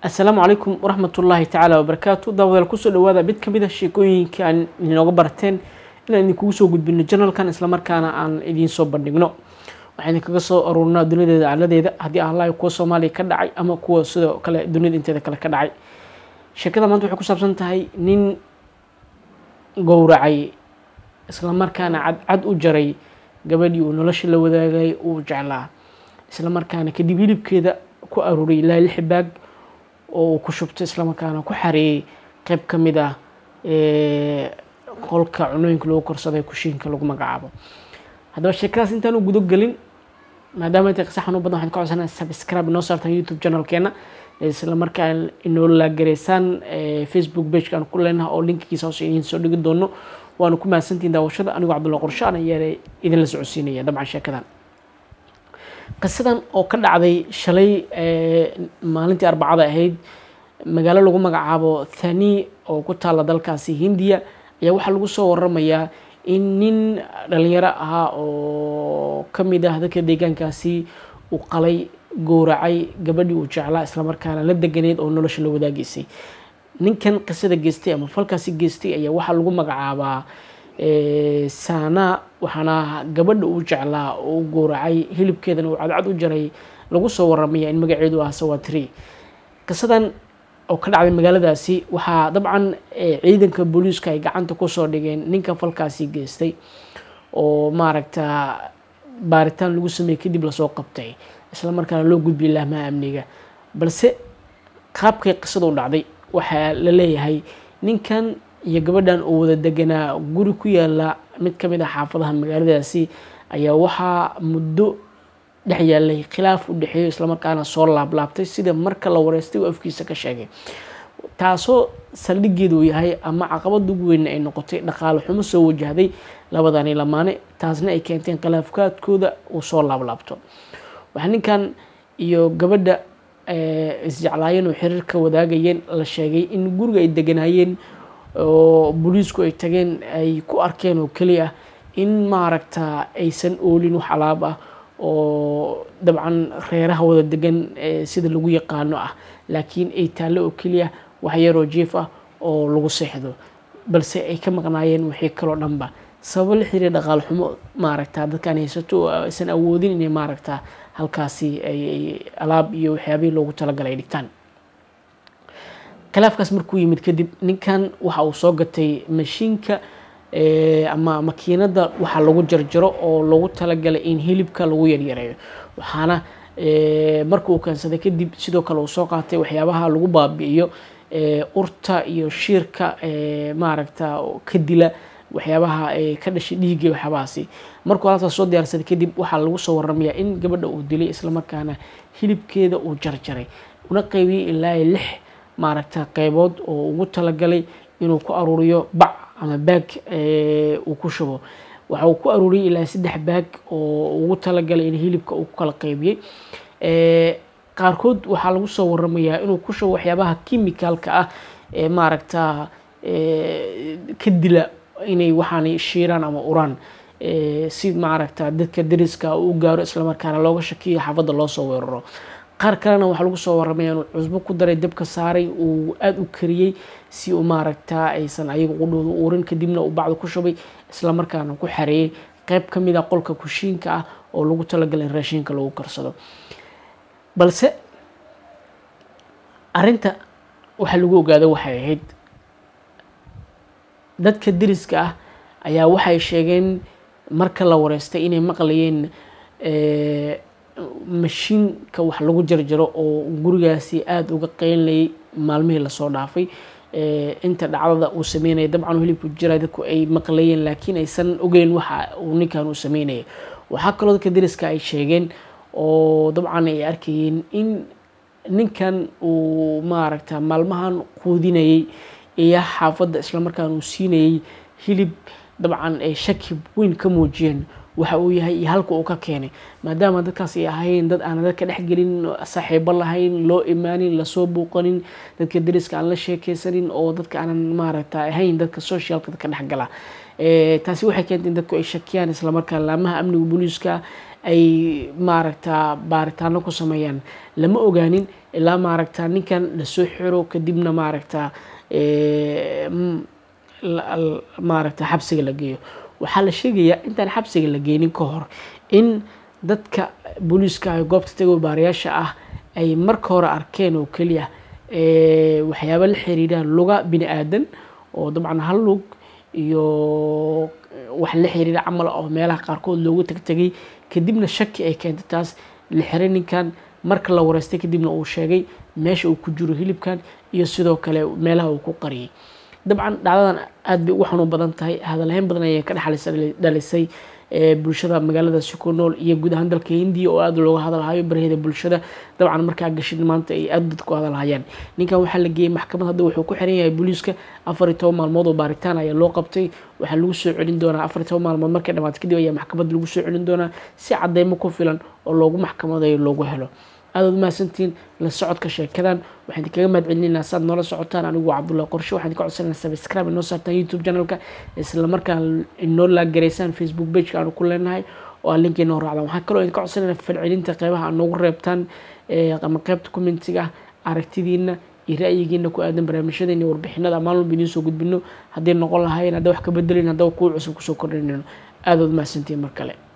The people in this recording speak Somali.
asalaamu calaykum waraxmat ullaahi tacaala wabarakaatu daawadayaal kusoo dhawaada mid kamid a sheekooyinka aan inooga barateen inaan idinkugu soo gudbino janalkan islamarkaana aan idiin soo bandhigno waxaan idinkaga soo aruurinaa duniyadeeda acladeeda haddii ahlahi kuwa soomaaliya ka dhacay ama kuwa sidoo kale duniyada inteeda kale ka dhacay sheekada maanta waxay ku saabsan tahay nin gowracay islamarkaana cadcad u jaray gabadhii uu nolosha la wadaagay uu jeclaa islamarkaana kadib hilibkeeda ku aruuray ilaa lix baag oo uu ku shubtay islamarkaana ku xareeyey qeyb ka mid ah qolka cunooyinka lagu korsaday kushiinka lagu magacaabo haddaba sheekadaas intaan u gudo gelin maadaama intay qisa xanuun badan waxaan ka codsanaa subscribe inoo saartaan youtube channelkeena isla markaa inoo laagaraysaan facebook pageka aan ku leenaha oo linkigiisa hoose idiin soo dhigi doono waana ku mahadsantihin daawashada anigoo cabdulla qorshaan ayaa idinla socodsiinaya dabcan sheekadan qisadan oo ka dhacday shalay maalintii arbacada ahayd magaalo lagu magacaabo thani oo ku taalla dalkaasi hindiya ayaa waxaa lagu soo waramayaa in nin dhalinyaro ahaa oo ka mid ah dadka deegaankaasi uu qalay gowracay gabadhii uu jeclaa islamarkaana la deganeyd oo nolosha la wadaageysay ninkan qisada geystay ama falkaasi geystay ayaa waxaa lagu magacaabaa saana waxaana gabadha uu jeclaa oo u gowracay hilibkeedana uu cadcad u jaray lagu soo waramaya in magaceedu ah sawatri qisadan oo ka dhacday magaaladaasi waxaa dabcan ciidanka booliiska ay gacanta kusoo dhigeen ninka falkaasi geystay oo maaragta baaritaan lagu sameeyey kadib lasoo qabtay isla markaana loo gudbiyay lahmaha amniga balse qaabkay qisada u dhacday waxaa la leeyahay ninkan iyo gabadhan oo wada deganaa guri ku yaala mid ka mid ah xaafadaha magaaladaasi ayaa waxaa muddo dhex yaalay khilaaf u dhexeeyo islamarkaana soo laablaabtay sida marka la wareystay uu afkiisa ka sheegay taasoo saldhigeedu uu yahay ama caqabada ugu weyn ay noqotay dhaqaale xumo soo wajahday labadani lamaane taasna ay keenteen khilaafkaadkooda uu soo laablaabto waxaa ninkan iyo gabadha isjeclaayeen oo xiriirka wadaagayeen la sheegay in guriga ay deganaayeen oo booliisku ay tageen ay ku arkeen oo keliya in maaragta aysan oolin wax alaab ah oo dabcan reeraha wada degan sida lagu yaqaano ah laakiin ay taallo oo keliya wax yaroo jiif ah oo lagu seexdo balse ay ka maqnaayeen wixii kaloo dhanba sababo la xiriira dhaqaal xumo maaragta dadkaan haysato oo aysan awoodin inay maaragta halkaasi ay alaab iyo waxyaabihii loogu talagalay ay dhigtaan khilaafkaas markuu yimid kadib ninkan waxa uu soo gatay mashiinka ama makiinada waxa lagu jarjaro oo loogu talagalay in hilibka lagu yaryareeyo waxaana marka uu keensaday kadib sidoo kale uu soo qaatay waxyaabaha lagu baabi'iyo urta iyo shiirka maaragta ka dila waxyaabaha ka dhashay dhiigga waxyaabahaasi markuu halkaas soo diyaarsaday kadib waxaa lagu soo waramayaa in gabadha uu dilay islamarkaana hilibkeeda uu jarjaray una qaybiyey ilaa lix maaragta qeybood oo ugu talagalay inuu ku aruuriyo bac ama baag uu ku shubo waxa uu ku aruuriyey ilaa saddex baag oo ugu talagalay in hilibka uu ku kala qeybiyey qaarkood waxaa lagu soo waramayaa inuu ku shubo waxyaabaha kimicalka ah ee maaragta ka dila inay waxaanay shiiraan ama uraan si maaragta dadka dariska u gaaro islamarkaana looga shakiyo xaafadda loo soo weeraro qaar kalena waxaa lagu soo waramaya inuu cusbo ku daray dabka saaray uu aada u kariyey si uu maaragta aysan ayaga qudhooda uurin kadibna uu bacda ku shubay islamarkaana ku xareeyey qeyb ka mid ah qolka kushiinka ah oo lagu talagalay in raashiinka lagu karsado balse arrinta waxaa lagu ogaada waxay ahayd dadka deriska ah ayaa waxay sheegeen marka la wareystay inay maqlayeen mashiinka wax lagu jarjaro oo gurigaasi aada uga qeynlayay maalmihii lasoo dhaafay inta dhacdada uu sameynaya dabcan hilibku jira dadku ay maqlayeen laakiin aysan ogeyn waxa uu ninkan uu sameynaya waxaa kaloo dadka deriska ay sheegeen oo dabcan ay arkayeen in ninkan uu maaragta maalmahan quudinayay iyo xaafadda islamarkaana uu siinayay hilib dabcan ay shaki weyn ka muujiyeen waxa uu yahay iyo halka uu ka keenay maadaama dadkaas ay ahayn dad aan dadka dhexgelin saaxiibo lahayn loo imaanin lasoo buuqanin dadka deriska aan la sheekeysanin oo dadka aanan maaragta ahayn dadka socialka dadka dhexgala taasi waxay keentay in dadku ay shakiyaan islamarkaa laamaha amniga booliiska ay maaragta baaritaano ku sameeyaan lama ogaanin ilaa maaragta ninkan lasoo xiro kadibna maaragta maaragta xabsiga la geeyo waxaa la sheegayaa intaan xabsiga la geenin ka hor in dadka booliiska ay goobta tago baarayaasha ah ay marka hore arkeen oo keliya waxyaaba la xiriiraan luga bini aadan oo dabcan hal lug iyo wax la xiriira camal oo meelaha qaarkood loogu tagtegay kadibna shaki ay keentay taas la xiray ninkan marka la wareystay kadibna uu sheegay meesha uu ku jiro hilibkan iyo sidoo kale meelaha uu ku qariyay dabcan dhacdadan aad bay ugu xanuun badan tahay hadalhayn badan ayay ka dhexdhalisay bulshada magaaladaasi ku nool iyo guud ahaan dalka hindiya oo aada looga hadalhayo baraheeda bulshada dabcan markaa gashid maanta ay aada dadku hadalhayaan ninkan waxaa la geeyey maxkamad hadda wuxuu ku xiran yahay booliiska afar iyo toban maalmood oo baaritaan ayaa loo qabtay waxaa lagu soo celin doonaa afar iyo toban maalmood markay dhamaato kadib ayaa maxkamad lagu soo celin doonaa si cadeymo ku filan oo loogu maxkamadayo loogu helo aadaad umahadsantihiin la socodka sheekadan waxaan idinkaga mahad celinayna saad noola socotaan anigu waa cabdullahi qorshe waxaan idinka codsanayna subscribe inoo saartaan youtube channelka isla markaan inoo laagaraysaan facebook pageka aanu ku leenahay oo aa linka inoo raacdaan waxaan kaloo idinka codsanayna falcelinta qeybaha aad noogu reebtaan ama qeybta commentiga aragtidiina iyo ra'yigiina ku aadan barnaamijyadeena warbixinada maalin walba idiin soo gudbino hadday noqon lahaayeen hadda wax ka bedelin haddaba kuwa cusub kusoo kordhinayno aadaad umahadsantihiin mar kale